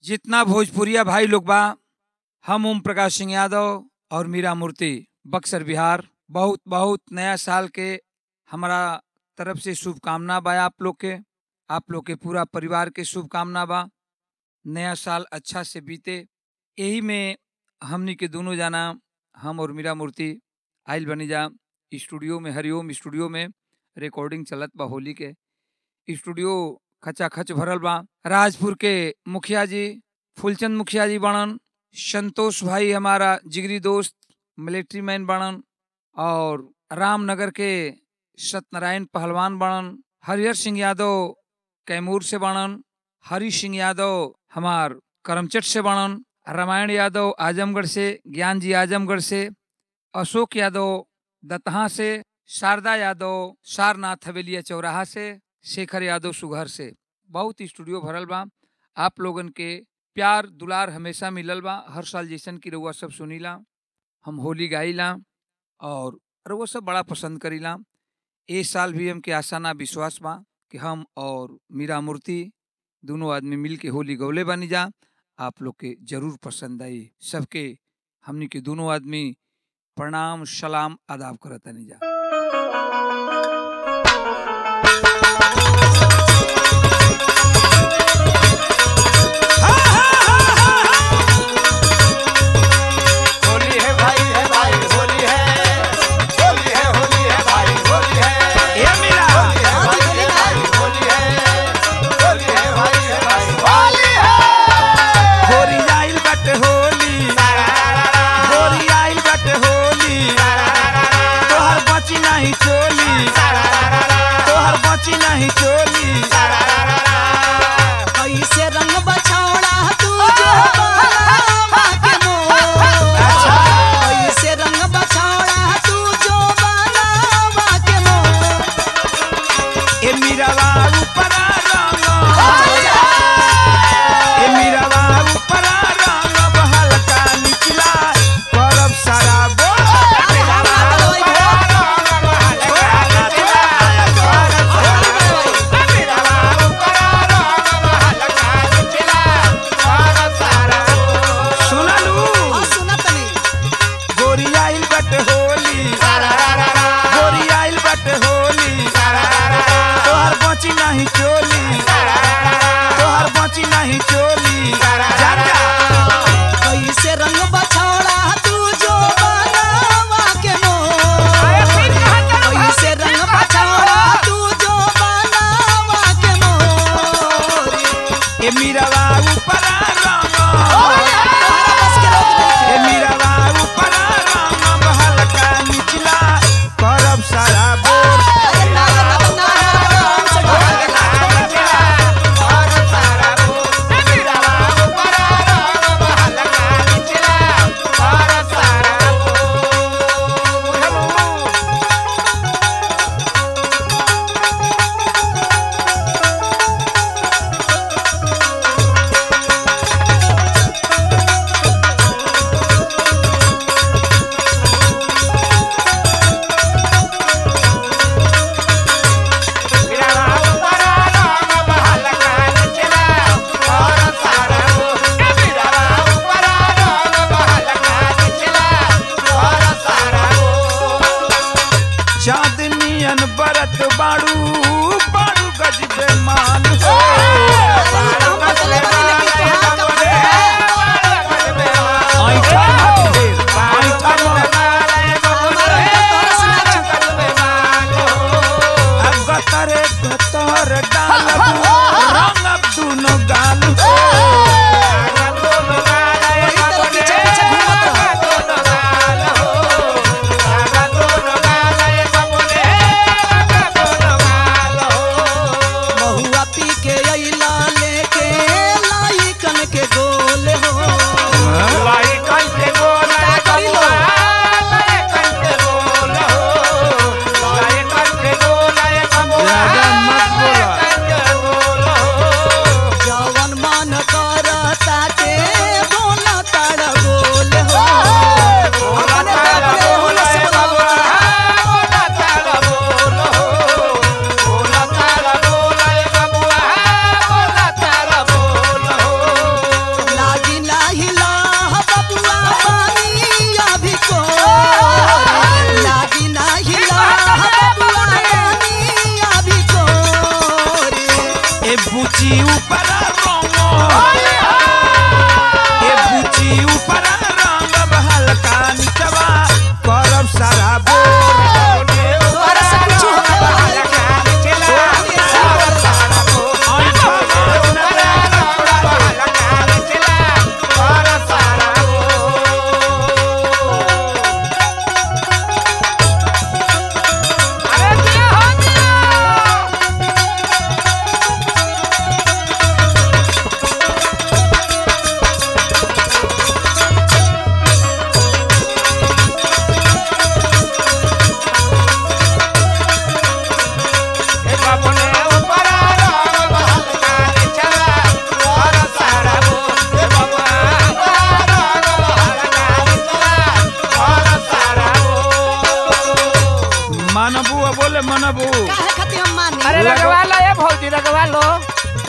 जितना भोजपुरिया भाई लोग बा हम ओम प्रकाश सिंह यादव और मीरा मूर्ति बक्सर बिहार बहुत बहुत नया साल के हमारा तरफ से शुभकामना बा आप लोग के आप लोग के पूरा परिवार के शुभकामना बा नया साल अच्छा से बीते यही में हमनी के दोनों जाना हम और मीरा मूर्ति आइल बनी जा स्टूडियो में हरिओम स्टूडियो में रिकॉर्डिंग चलत बा होली के स्टूडियो खचा खच भरल बा राजपुर के मुखिया जी फूलचंद मुखिया जी बनन संतोष भाई हमारा जिगरी दोस्त मिलिट्री मैन बनन और रामनगर के सत्यनारायण पहलवान बनन हरिहर सिंह यादव कैमूर से बनन हरि सिंह यादव हमार करमचट से बनन रामायण यादव आजमगढ़ से ज्ञान जी आजमगढ़ से अशोक यादव दतहा से शारदा यादव सारनाथ हवेलिया चौराहा से शेखर यादव सुघर से बहुत स्टूडियो भरल बा आप लोगन के प्यार दुलार हमेशा मिलल बा हर साल जैसन की रउआ सब सुनीला हम होली गाइला और रउआ सब बड़ा पसंद करीला ए साल भी हमके आशा ना विश्वास बा कि हम और मीरा मूर्ति दोनों आदमी मिल के होली गौले बनी जा आप लोग के जरूर पसंद आई सबके हमनी के दोनों आदमी प्रणाम सलाम आदाब करतनी जा होली है भाई है भाई होली है होली है होली है भाई होली है ए मीरा होली है भाई है भाई होली है होली है भाई है भाई होली है होरी आइल बट होली होरी आइल बट होली तोहर बची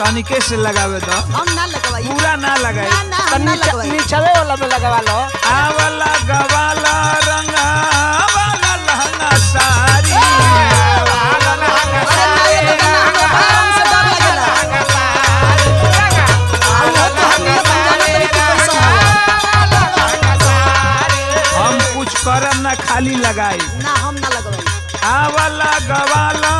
तनिके से लगावे दो हम ना लगवाई पूरा ना लगाए ना ना तो हम ना नीचे लगवाई नीचवे वाला में लगवा लो आवला गवाला रंगा वाला लहंगा सारी अरे ना ये लोग ना हमरा हमसे डर लगेला आ वो तो हम ये समझाना तरी कि कैसा हो हम कुछ करम ना खाली लगाई ना हम ना लगवाई आवला गवाला